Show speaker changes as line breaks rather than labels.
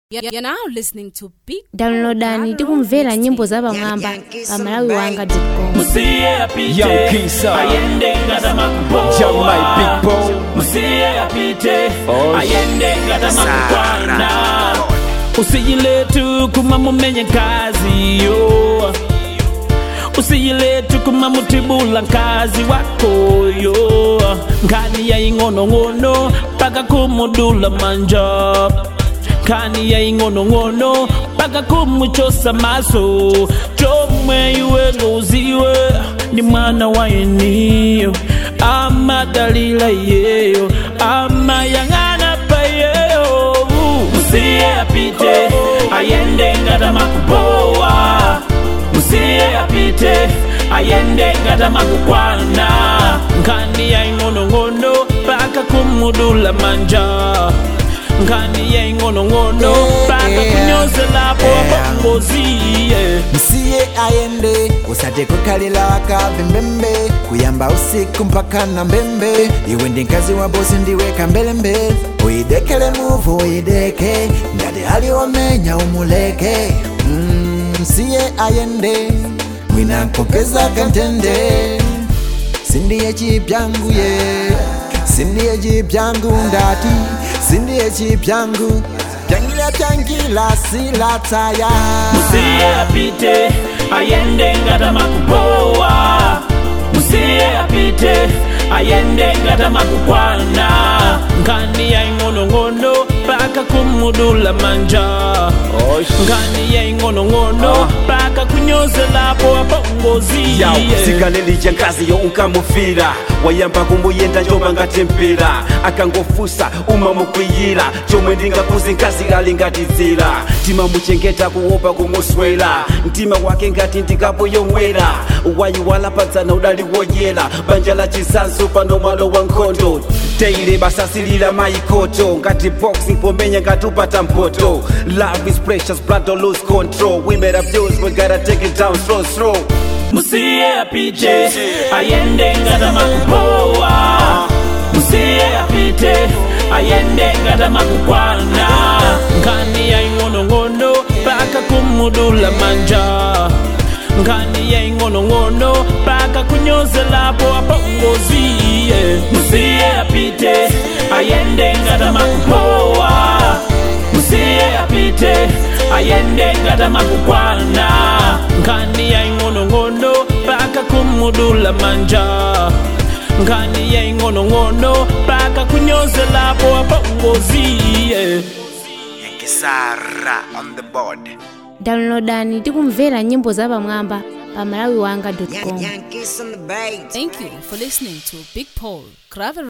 You're now listening to Big
downloadani tikumvera nyimbo zapamwamba pa malawi wanga com
musiye apite
Young Kisa.
ayende ngata
Young my big
makupoa
bro.
musiye apite
Oh,
ayende ngata makukwana usiyiletu kuma mumenye kazi yo usiyiletu kuma mutibula nkazi wakoyo nkani yaing'onong'ono paka kumudula manja nkani yaing'onong'ono paka kumuchosa maso chomwe iwe ngoziwe ni mwana wa eniyo ama dalila yeyo ama yang'ana payeyo musiye apite ayende ngata makupoa musiye apite ayende ngata makukwana nkani yaing'onong'ono paka kumudula manja nkani yaing'onong'ono paka kunyozelapo bongoziye
msiye aende usate kukalila waka mbembembe kuyamba usiku mpaka na mbembe iwe ndi mkazi wa bosi ndiweka mbelembele uyidekele muvu uyideke ngati ali wamenya umuleke mm, msiye ayende mwina nkupeza kantende sindiye chipyangu ye sindiye chipyangu ndati sindiye chipyangu pyangila pyangila silataya
musiye apite ayende ngata makupoa musiye apite ayende ngata makukwana nkani yaing'onong'ono paka kumudula manja nkani yaing'onong'ono paka kunyozelapo abongoziye
yawu sikalelija nkazi yo unkamufira wayamba kumuyenda njoba ngati mpira akangofusa uma mukwiyira chomwe ndingakuzi nkazi ali ngati dzira timamuchengeta kuopa kumuswera mtima wake ngati ndikapo yomwera wayiwala padzana udali woyera banja la chisanso pano malo wa nkhondo teile basasilira maikoto ngati boxing pomenya ngati upata mpoto love is precious blood don't lose control women abuse we gotta take it down slow slow
musiye apite ayende ngata makupoa musiye apite ayende ngata makukwana nkani yaing'onong'ono paka kumudula manja nkani yaing'onong'ono paka kunyozelapo abongoziye musiye apite ayende ngata makupoa musiye apite ayende ngata makukwana nkani yaing'onong'ono paka kumudula manja nkani yaing'onong'ono paka kunyozelapo abongoziye
Kisara on the board.
downloadani tikumvera nyimbo zapamwamba pa malawi wanga com
Thank you for listening to Big Paul Gravel